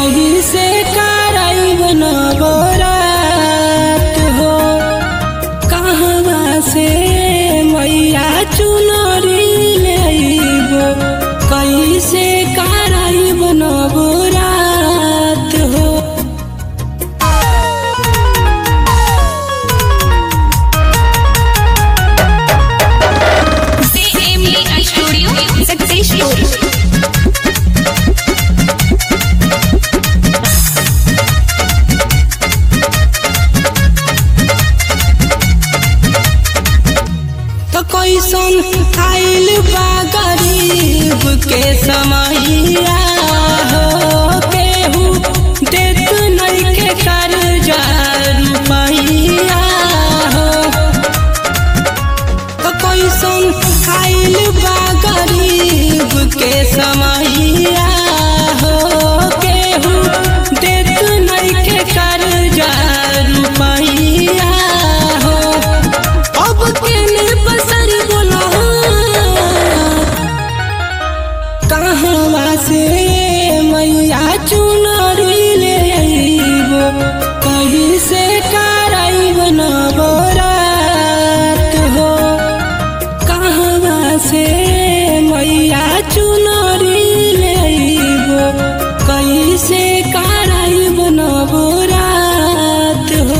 कहीं से कराइब नवरात हो कहवा से मैया चुनरी लेबो कहीं से कराइब नवरात हो CME Studio Success Story. तो कैसन आइल बा गरीब के समैया हो केहू देत नइखे कर्जा रुपैया हो तो कैसन आइल बा गरीब के समैया हो केहू देत नइखे कर्जा रुपैया हो अब केने बसर बोला कहवा से मैया चुनरी ले अइबो कहीं से कराइब नवरात हो कहवा से मैया चुनरी ले अइबो कहीं से कराइब नवरात हो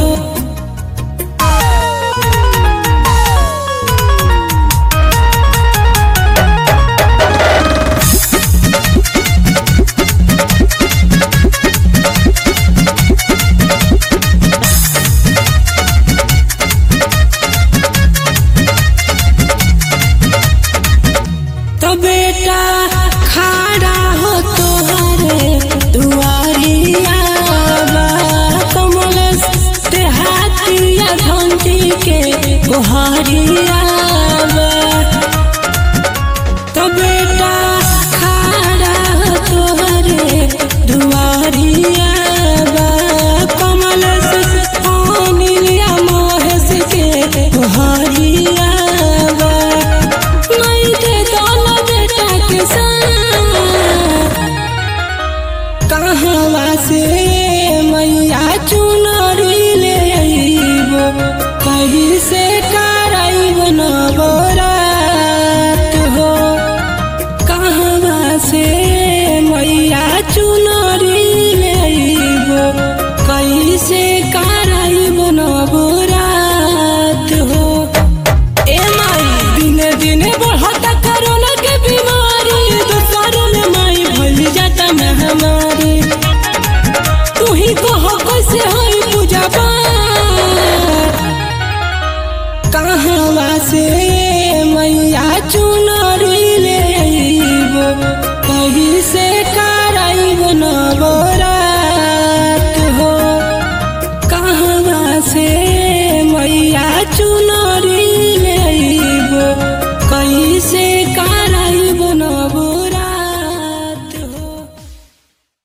तो बेटा खड़ा हो तोहरे दुआरिया बा कमल ते हाथिया घंटी के गोहारिया बा तो बेटा खड़ा हो तोहरे दुआरिया बा कमल अनिलिया महेश के गोहारिया बा नहीं दे दोनों बेटा के साथ कहवा से मैया चुनरी ले अइबो कहीं से कराइब नवरा